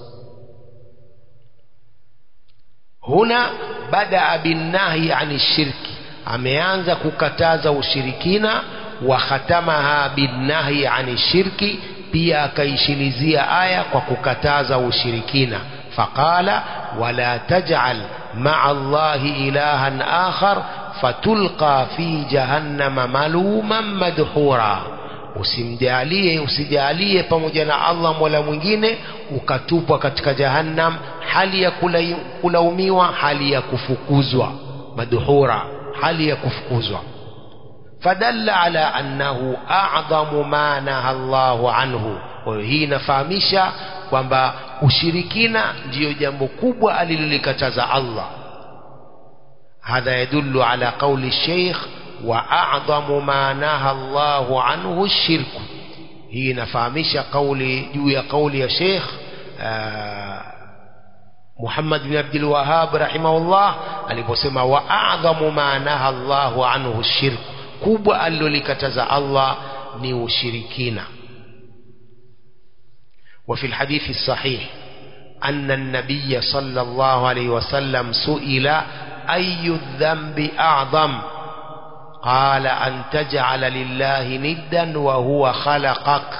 Speaker 1: huna badaa binnahi ani shirki ameanza kukataza ushirikina wa khatamaha binnahi ani shirki pia akaishilizia aya kwa kukataza ushirikina faqala wala taj'al ma'a allahi ilahan akhar fatulqa fi jahannama maluman madhura usimjalie usijalie pamoja na Allah mola mwingine ukatupwa katika jahannam hali ya kulaumiwa hali ya kufukuzwa madhura hali ya kufukuzwa fadalla ala annahu a'dhamu ma naha Allahu anhu kwa hiyo hii inafahamisha kwamba ushirikina ndiyo jambo kubwa alilolikataza Allah hadha yadullu ala qawli sheikh wa a'dhamu ma naha Allahu anhu ash-shirku hii inafahamisha kauli juu ya kauli ya sheikh Muhammad bin Abdul Wahhab rahimahullah aliposema wa a'dhamu ma naha Allahu anhu ash-shirku kubwa alilolikataza Allah ni ushirikina وفي الحديث الصحيح أن النبي صلى الله عليه وسلم سئل أي الذنب أعظم قال أن تجعل لله ندا وهو خلقك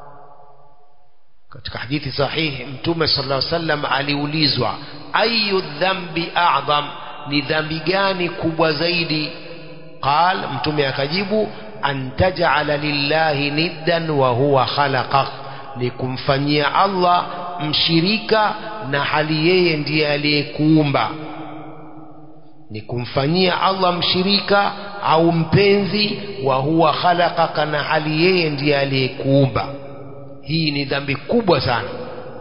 Speaker 1: katika hadithi sahihi mtume sallallahu alaihi wasallam aliulizwa ayu dhambi a'dham ni dhambi gani kubwa zaidi qal mtume akajibu an taj'ala lillahi niddan wa huwa khalaqak ni kumfanyia Allah mshirika na hali yeye ndiye aliyekuumba ni kumfanyia Allah mshirika au mpenzi wa huwa khalaqaka na hali yeye ndiye aliyekuumba hii ni dhambi kubwa sana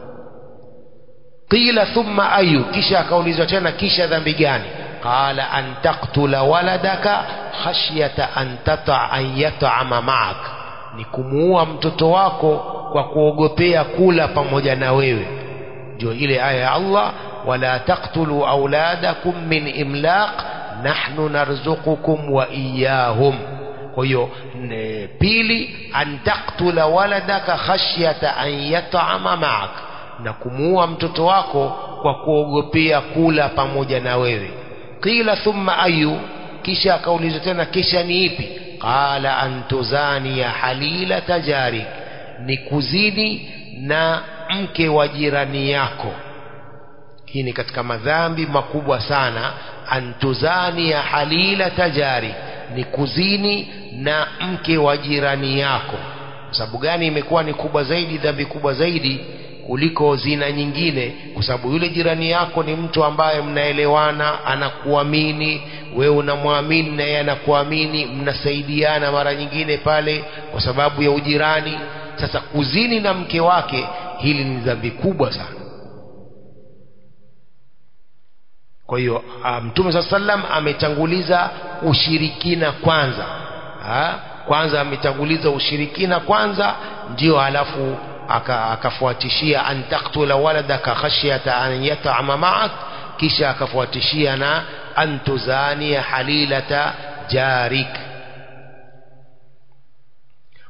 Speaker 1: qila thumma ayu kisha akaulizwa tena kisha dhambi gani qala an taqtula waladaka khashyata an tata an yat'ama ma'ak ni kumuua mtoto wako kwa kuogopea kula pamoja na wewe ndio ile aya ya Allah wala taqtulu auladakum min imlaq nahnu narzuqukum wa iyahum kwa hiyo pili an taqtula waladaka khashyata an yat'ama ma'ak na kumuua mtoto wako kwa kuogopea kula pamoja na wewe qila thumma ayu kisha akaulizwa tena kisha ni ipi qala an tuzania halila tajarik ni kuzini na mke wa jirani yako hii ni katika madhambi makubwa sana antuzani ya halila tajari ni kuzini na mke wa jirani yako sababu gani imekuwa ni kubwa zaidi dhambi kubwa zaidi kuliko zina nyingine kwa sababu yule jirani yako ni mtu ambaye mnaelewana anakuamini wewe unamwamini na yeye anakuamini mnasaidiana mara nyingine pale kwa sababu ya ujirani sasa kuzini na mke wake hili ni dhambi kubwa sana kwa hiyo mtume saa sallam ametanguliza ushirikina kwanza ha? kwanza ametanguliza ushirikina kwanza ndio halafu akafuatishia an taktula waladaka khashyata an yat'ama ma'ak kisha akafuatishia na an tuzania halilata jarik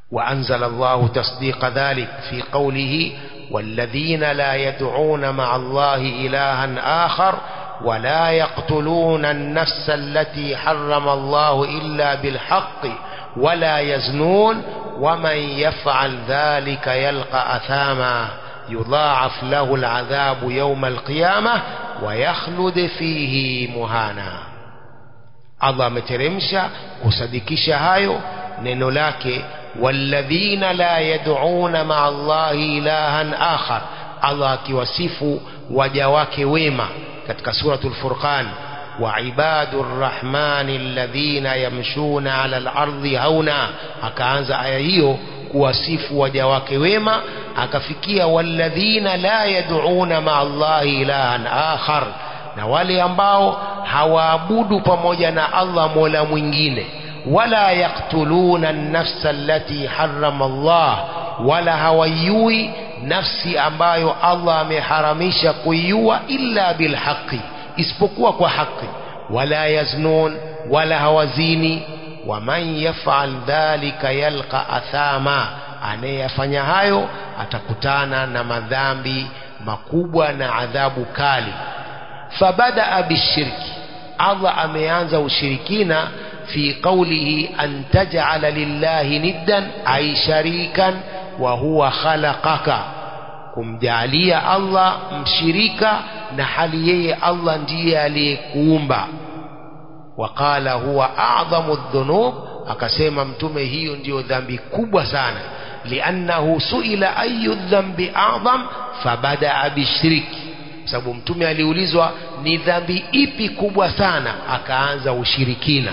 Speaker 1: وأنزل الله تصديق ذلك في قوله والذين لا يدعون مع الله إلها آخر ولا يقتلون النفس التي حرم الله إلا بالحق ولا يزنون ومن يفعل ذلك يلقى أثاما يضاعف له العذاب يوم القيامة ويخلد فيه مهانا Allah ameteremsha kusadikisha hayo neno lake walladhina la yad'una ma'a Allahi ilahan akhar Allah akiwasifu waja wake wema katika suratul Furqan wa ibadur rahmani alladhina yamshuna 'ala al-ardi hauna akaanza aya hiyo kuwasifu waja wake wema akafikia walladhina la yad'una ma'a Allahi ilahan akhar na wale ambao hawaabudu pamoja na Allah mola mwingine wala yaktuluna nafsa allati harrama Allah wala hawaiui nafsi ambayo Allah ameharamisha kuiua illa bilhaqi isipokuwa kwa haki wala yaznun wala hawazini waman yafal dhalika yalqa athama anayefanya hayo atakutana na madhambi makubwa na adhabu kali fabadaa bishirki Allah ameanza ushirikina fi qawlihi an taj'ala lillahi niddan ay sharikan wa huwa khalaqaka kumjalia Allah mshirika na hali yeye Allah ndiye aliyekuumba waqala huwa a'dhamu dhunub akasema mtume hiyo ndiyo dhambi kubwa sana liannahu suila ayu dhambi a'dham fabadaa bishirki sababu mtume aliulizwa ni dhambi ipi kubwa sana akaanza ushirikina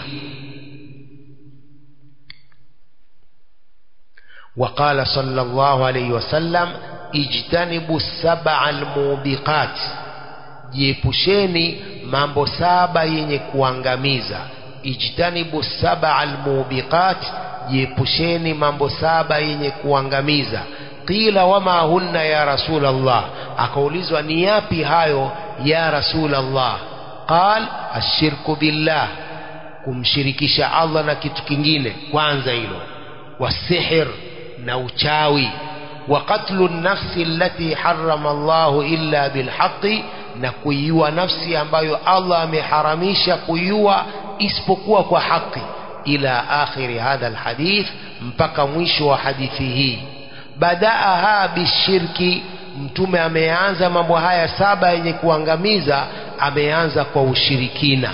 Speaker 1: وقال صلى الله عليه وسلم اجتنبوا السبع الموبقات jiepusheni mambo saba yenye kuangamiza ijtanibu saba almubiqat jiepusheni mambo saba yenye kuangamiza qila wama hunna ya rasul Allah akaulizwa ni yapi hayo ya rasul Allah qal ashirku billah kumshirikisha Allah na kitu kingine kwanza hilo wasihir na uchawi wa qatlu nafsi allati harrama Allah illa bilhaqi na kuiua nafsi ambayo Allah ameharamisha kuiua isipokuwa kwa haki ila akhiri hadha alhadith mpaka mwisho wa hadithi hii badaaha bishirki mtume ameanza mambo haya saba yenye kuangamiza ameanza kwa ushirikina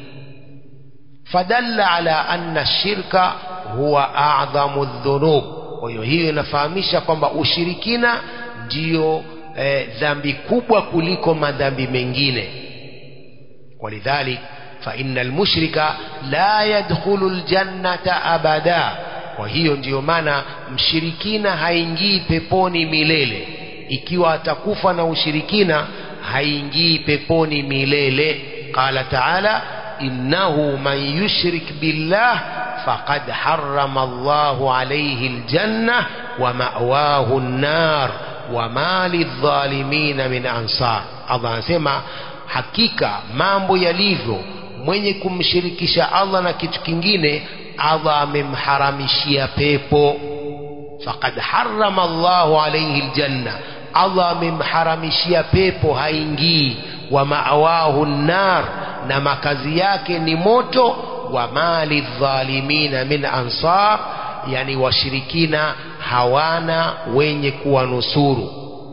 Speaker 1: fadalla ala anna shirka huwa a'dhamu dhunub kwa hiyo hiyo inafahamisha kwamba ushirikina ndiyo eh, dhambi kubwa kuliko madhambi mengine walidhalik fa innal mushrika la yadkhulu aljannata abada kwa hiyo ndiyo maana mshirikina haingii peponi milele ikiwa atakufa na ushirikina haingii peponi milele qala taala innahu man yushrik billah faqad harrama Allahu alayhi aljanna wa ma'wahu an-nar wa ma lidh-dhalimin min ansar Allah anasema hakika mambo yalivyo mwenye kumshirikisha Allah na kitu kingine Allah amemharamishia pepo faqad harrama Allahu alayhi aljanna Allah amemharamishia pepo haingii wa ma'wahu an-nar na makazi yake ni moto wa mali dhalimina min ansar yani washirikina hawana wenye kuwanusuru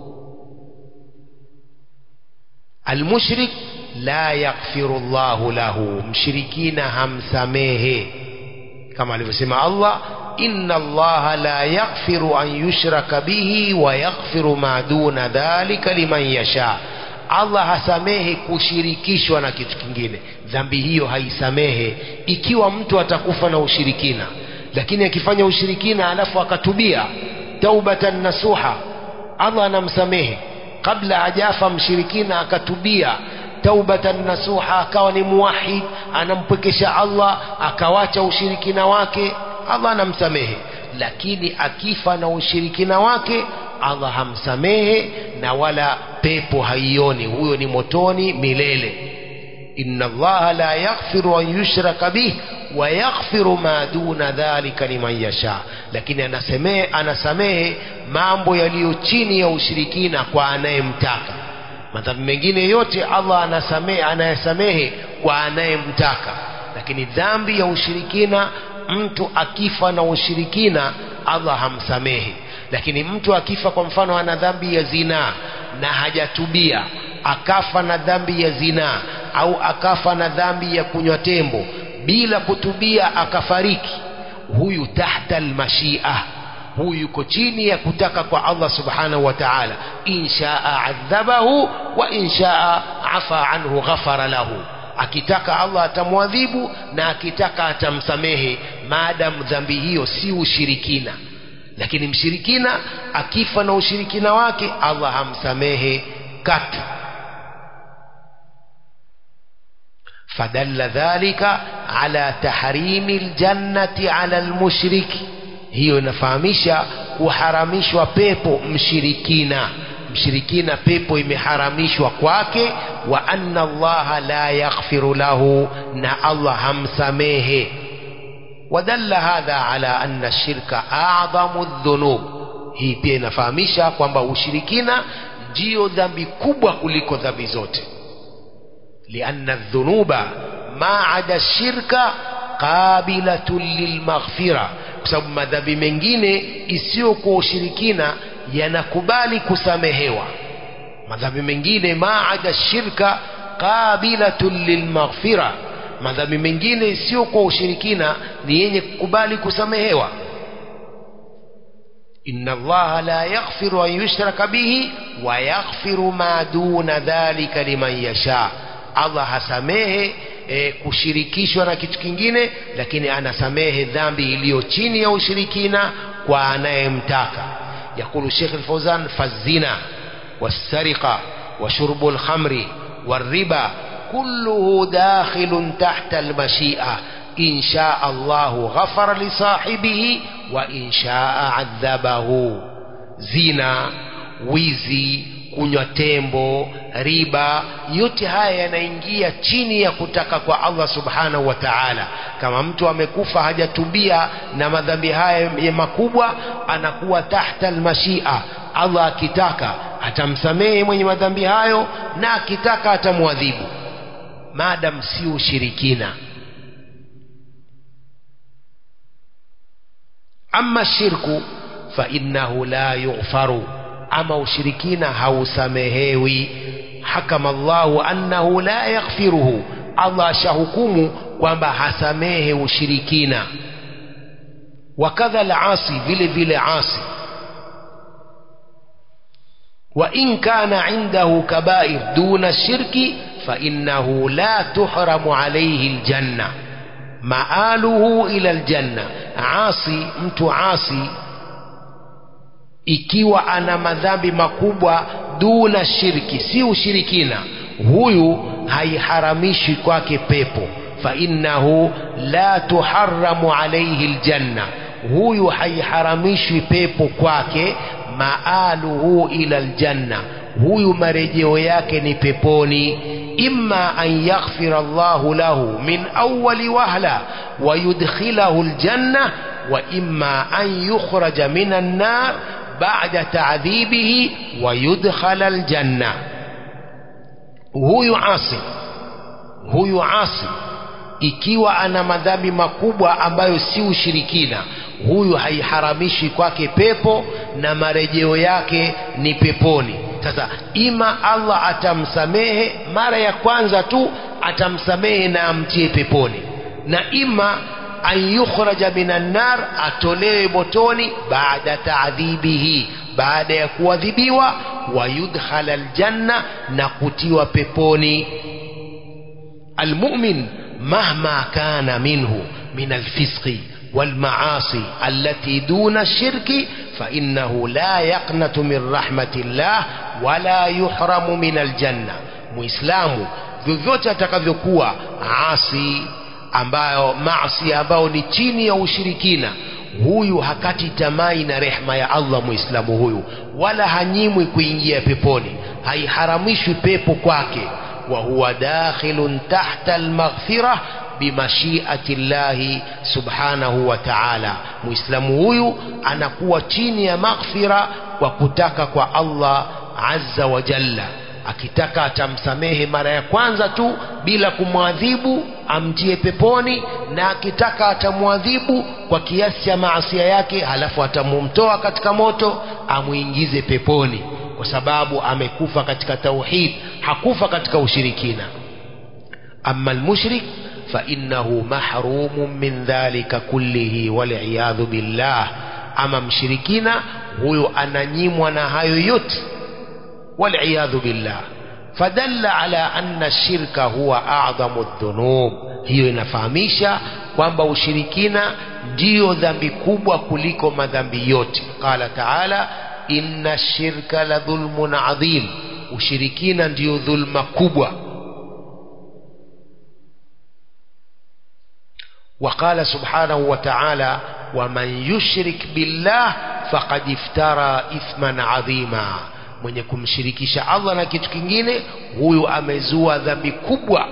Speaker 1: almushrik la yaghfiru Allahu lahu mshirikina hamsamehe kama alivyosema Allah inna Allah la yaghfiru an yushraka bihi wa yaghfiru ma duna dhalika liman yasha Allah hasamehe kushirikishwa na kitu kingine dhambi hiyo haisamehe ikiwa mtu atakufa na ushirikina lakini akifanya ushirikina alafu akatubia taubatan nasuha Allah anamsamehe kabla hajafa mshirikina akatubia taubatan nasuha akawa ni muwahid anampwekesha Allah akawacha ushirikina wake Allah anamsamehe lakini akifa na ushirikina wake Allah hamsamehe na wala pepo haioni huyo ni motoni milele inna allaha la yaghfiru an yushraka bih wayaghfiru ma duna dhalika liman yasha lakini anasamehe anasamehe mambo yaliyo chini ya ushirikina kwa anayemtaka madhambi mengine yote Allah anasamehe anayasamehe kwa anayemtaka lakini dhambi ya ushirikina mtu akifa na ushirikina Allah hamsamehe lakini mtu akifa kwa mfano ana dhambi ya zinaa na hajatubia akafa na dhambi ya zinaa au akafa na dhambi ya kunywa tembo bila kutubia akafariki huyu tahta almashia huyu yuko chini ya kutaka kwa Allah subhanahu wa ta'ala inshaa adhabahu wa inshaa afa anhu ghafara lahu akitaka Allah atamwadhibu na akitaka atamsamehe maadamu dhambi hiyo si ushirikina lakini mshirikina akifa na ushirikina wake Allah hamsamehe katu فدل ذلك على تحريم الجنة على المشرك hiyo inafahamisha kuharamishwa pepo mshirikina mshirikina pepo imeharamishwa kwake wa anna allaha la yaghfiru lahu na allah hamsamehe ودل هذا على أن الشرك أعظم الذنوب hii pia inafahamisha kwamba ushirikina ndiyo dhambi kubwa kuliko dhambi zote lianna dhunuba ma ada shirka qabilatun lilmaghfira kwa sababu madhambi mengine isiyokuwa ushirikina yanakubali kusamehewa madhambi mengine ma ada shirka qabilatun lilmaghfira madhambi mengine isiyokuwa ushirikina ni yenye kukubali kusamehewa inna allaha la yaghfiru an yushraka bihi wa yaghfiru ma duna dhalika liman yasha allah hasamehe e, kushirikishwa na kitu kingine lakini anasamehe dhambi iliyo chini ya ushirikina kwa anayemtaka yakulu shekh lfauzan fazina والسرقة وشرب الخمر والربا كله داخل تحت المشيئة إن شاء الله غفر لصاحبه وإن شاء عذبه زنا wizi kunywa tembo riba yote haya yanaingia chini ya kutaka kwa Allah subhanahu wa ta'ala kama mtu amekufa hajatubia na madhambi haya makubwa anakuwa tahta almashia Allah akitaka atamsamehe mwenye madhambi hayo na akitaka atamwadhibu maadam si ushirikina ama shirku fa innahu la yughfaru ama ushirikina hausamehewi hakama Allahu annahu la yaghfiruhu Allah ashahukumu kwamba hasamehe ushirikina wakadha al-asi vile vile asi وإن كان عنده كبائر دون الشرك فإنه لا تحرم عليه الجنة مآله إلى الجنة عاصي mtu عاصي ikiwa ana madhambi makubwa duna shirki si ushirikina huyu haiharamishi kwake pepo fa innahu la tuharramu alayhi aljanna huyu haiharamishwi pepo kwake maaluhu ila aljanna huyu marejeo yake ni peponi imma an yaghfira Allahu lahu min awwali wahla wa yudkhilahu aljanna wa imma an yukhraja min an-nar ba'da ta'dhibihi wa yudkhala aljanna huyu asi huyu asi ikiwa ana madhambi makubwa ambayo si ushirikina huyu haiharamishi kwake pepo na marejeo yake ni peponi sasa ima Allah atamsamehe mara ya kwanza tu atamsamehe na amtie peponi na ima an yukhraja minan nar atolewe motoni baada taadhibihi baada ya kuadhibiwa wa yudkhala aljanna na kutiwa peponi almu'min mahma kana minhu min alfisqi والمعاصي التي دون الشرك فإنه لا يقنط من رحمة الله ولا يحرم من الجنة muislamu vyovyote atakavyokuwa asi ambayo maasi ambayo ni chini ya ushirikina huyu hakati tamai na rehma ya Allah muislamu huyu wala hanyimwi kuingia peponi haiharamishwi pepo kwake wa huwa dakhilun tahta almaghfirah bimashiati llahi subhanahu wa ta'ala muislamu huyu anakuwa chini ya maghfira kwa kutaka kwa Allah azza wa jalla akitaka atamsamehe mara ya kwanza tu bila kumwadhibu amtie peponi na akitaka atamwadhibu kwa kiasi cha maasia yake halafu atamumtoa katika moto amuingize peponi kwa sababu amekufa katika tauhid hakufa katika ushirikina ama almushrik فإنه محروم من ذلك كله والعياذ بالله أما مشركين هو أننيم ونهايو يت والعياذ بالله فدل على أن الشرك هو أعظم الذنوب hiyo inafahamisha kwamba ushirikina ndiyo dhambi kubwa kuliko madhambi yote qala taala inna shirka la dhulmun adhim ushirikina ndiyo dhulma kubwa وقال سبحانه وتعالى ومن يشرك بالله فقد افترى إثما عظيما mwenye kumshirikisha Allah na kitu kingine huyu amezua dhambi kubwa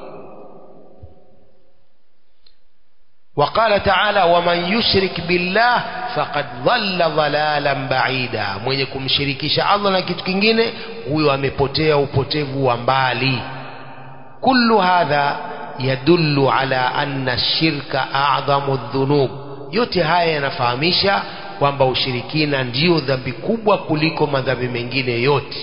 Speaker 1: وقال تعالى ومن يشرك بالله فقد ضل ضلالا بعيدا mwenye kumshirikisha Allah na kitu kingine huyu amepotea upotevu wa mbali kullu hadha yadullu ala anna shirka a'dhamu dhunub yote haya yanafahamisha kwamba ushirikina ndiyo dhambi kubwa kuliko madhambi mengine yote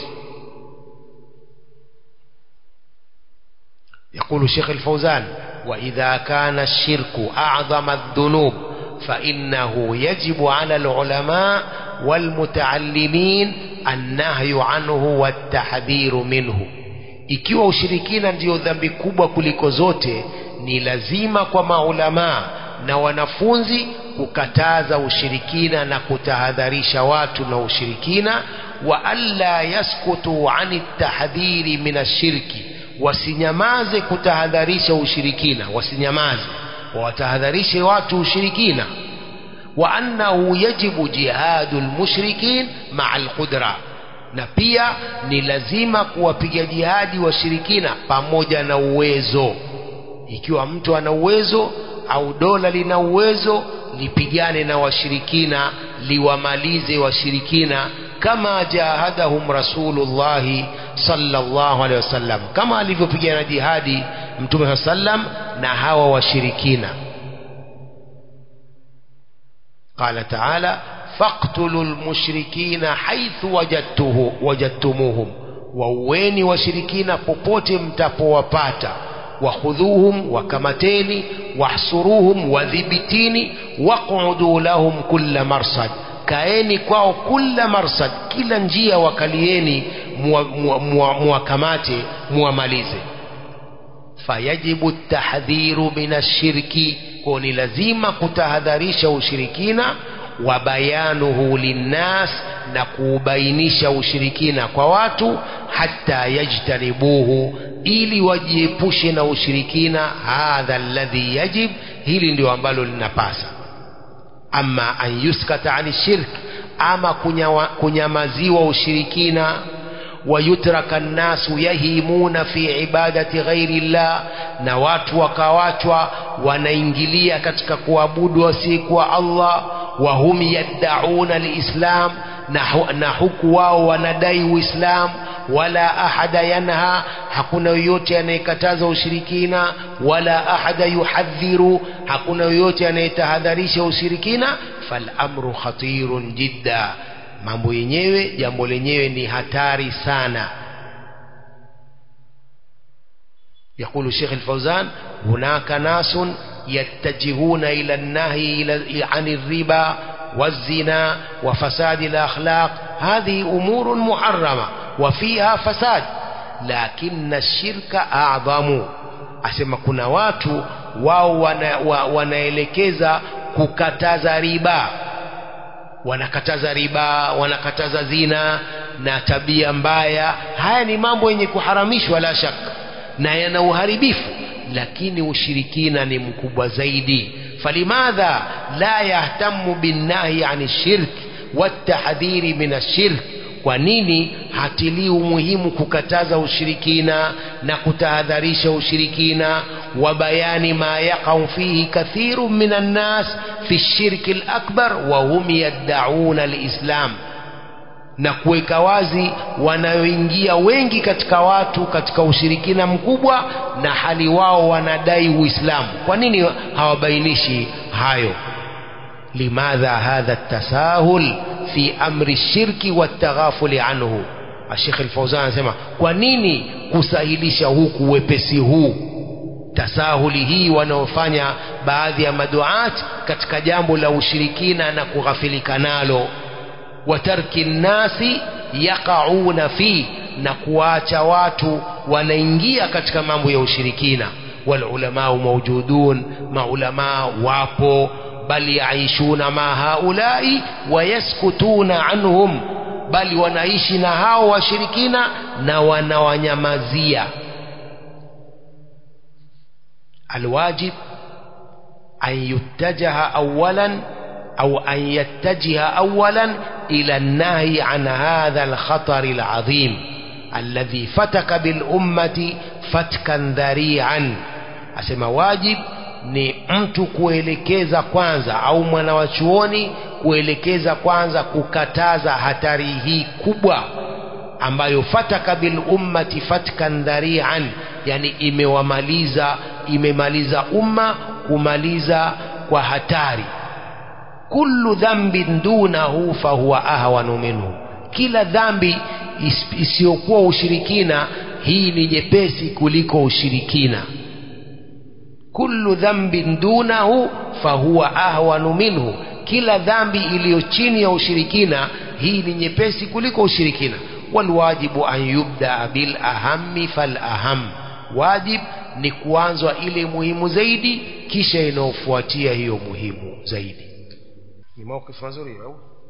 Speaker 1: يقول الشيخ الفوزان وإذا كان الشرك أعظم الذنوب فإنه يجب على العلماء والمتعلمين النهي عنه والتحذير منه ikiwa ushirikina ndiyo dhambi kubwa kuliko zote ni lazima kwa maulamaa na wanafunzi kukataza ushirikina na kutahadharisha watu na ushirikina wa alla yaskutu ani tahdhiri min ashirki wasinyamaze kutahadharisha ushirikina wasinyamaze wawatahadharishe watu ushirikina wa annahu yajibu jihadu lmushrikin maa alqudra na pia ni lazima kuwapiga jihadi washirikina pamoja na uwezo ikiwa mtu ana uwezo au dola lina uwezo lipigane na washirikina liwamalize washirikina kama jahadahum rasulullahi sallallahu alaihi wasallam kama alivyopigana jihadi mtume saa sallam na hawa washirikina qala taala faqtulu lmushrikina haithu wajadtuhu wajadtumuhum wauweni washirikina popote mtapowapata wakhudhuhum wakamateni wahsuruhum wadhibitini waqudu lahum kulla marsad kaeni kwao kulla marsad kila njia wakalieni muwakamate muwamalize fayajibu tahdhiru min ashirki ko ni lazima kutahadharisha ushirikina wa bayanuhu linnas na kuubainisha ushirikina kwa watu hata yajtanibuhu ili wajiepushe na ushirikina hadha alladhi yajib hili ndio ambalo linapasa ama an yuskata ani shirk ama kunyawa, kunyamaziwa ushirikina wayutraka nnasu yahimuna fi ibadati ghairi llah na watu wakawachwa wanaingilia katika kuabudu wasiyekuwa Allah wahum yaddauna lislam na, na huku wao wanadai uislamu wala ahada yanha hakuna yoyote anayekataza ushirikina wala ahada yuhadhiru hakuna yoyote anayetahadharisha ushirikina falamru khatirun jidda mambo yenyewe jambo lenyewe ni hatari sana يقول الشيخ الفوزان هناك ناس يتجهون إلى النهي عن الربا والزنا وفساد الأخلاق هذه أمور محرمة وفيها فساد لكن الشرك أعظم asema kuna watu wao wana, wa, wanaelekeza kukataza riba wanakataza riba wanakataza zina na tabia mbaya haya ni mambo yenye kuharamishwa la shaka na yana uharibifu lakini ushirikina ni mkubwa zaidi falimadha la yahtamu binnahi ani shirk watahdhiri min ashirk kwa nini hatilii umuhimu kukataza ushirikina na kutahadharisha ushirikina وبيان ما يقع فيه كثير من الناس في الشرك الأكبر وهم يدعون الإسلام na kuweka wazi wanayoingia wengi katika watu katika ushirikina mkubwa na hali wao wanadai uislamu kwa nini hawabainishi hayo limadha hadha tasahul fi amri shirki wataghafuli anhu Sheikh Al-Fauzan anasema kwa nini kusahilisha huku wepesi huu tasahuli hii wanaofanya baadhi ya maduat katika jambo la ushirikina na kughafilika nalo watarki nnasi yaqauna fi na kuacha watu wanaingia katika mambo ya ushirikina walulamau maujudun maulamaa wapo bal yaishuna ma haulai wayaskutuna anhum bali wanaishi na hao washirikina na wanawanyamazia alwajib an yuttajaha awalan أو أن يتجه أولا إلى النهي عن هذا الخطر العظيم الذي فتك بالأمة فتكا ذريعا أسمى واجب ni mtu kuelekeza kwanza au mwana wa chuoni kuelekeza kwanza kukataza hatari hii kubwa ambayo fataka bil ummati fatkan dhari'an yani imewamaliza imemaliza umma kumaliza kwa hatari kullu dhanbin dunahu fahuwa ahwanu minhu kila dhambi isiyokuwa ushirikina hii ni nyepesi kuliko ushirikina kullu dhanbin dunahu fahuwa ahwanu minhu kila dhambi iliyo chini ya ushirikina hii ni nyepesi kuliko ushirikina walwajibu an yubdaa bil ahammi fal aham wajib ni kuanzwa ile muhimu zaidi kisha inayofuatia hiyo muhimu zaidi ni mawqif mazuri au